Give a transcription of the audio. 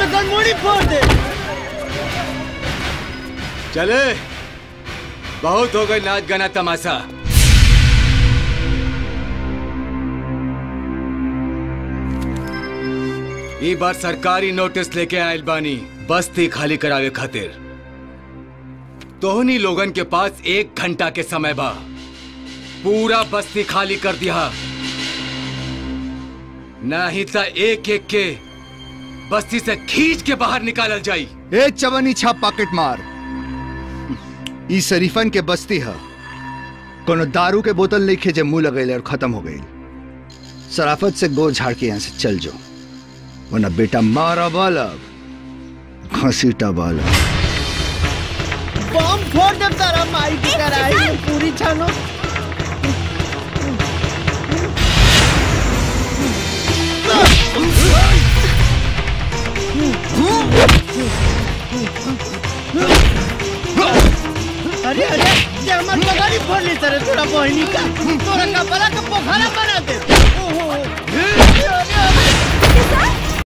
तो गनमोड़ी फोड़ दे चले बहुत हो गई नाच गाना तमाशा ई बार सरकारी नोटिस लेके आयल बानी बस्ती खाली करावे खातिर तोहनी लोगन के पास एक घंटा के समय बा पूरा बस्ती खाली कर दिया नहीं तो एक एक के बस्ती से खींच के बाहर निकालल जाई ए चवनी छाप पॉकेट मार ई शरीफन के बस्ती है कोनो दारू के बोतल नहीं खेजे मुंह लगेले और खत्म हो गई सराफत से गोर झाड़ के यहाँ से चल जाओ वरना बेटा मारा बालक घसीटा बालक बम फोड़ दे तारा माई की कराई में पूरी छानो अरे अरे ये हमार पगारी फोड़ ली तेरे तोरा बहनी का तोरा का बड़ा का पोखरा बना दे ओहो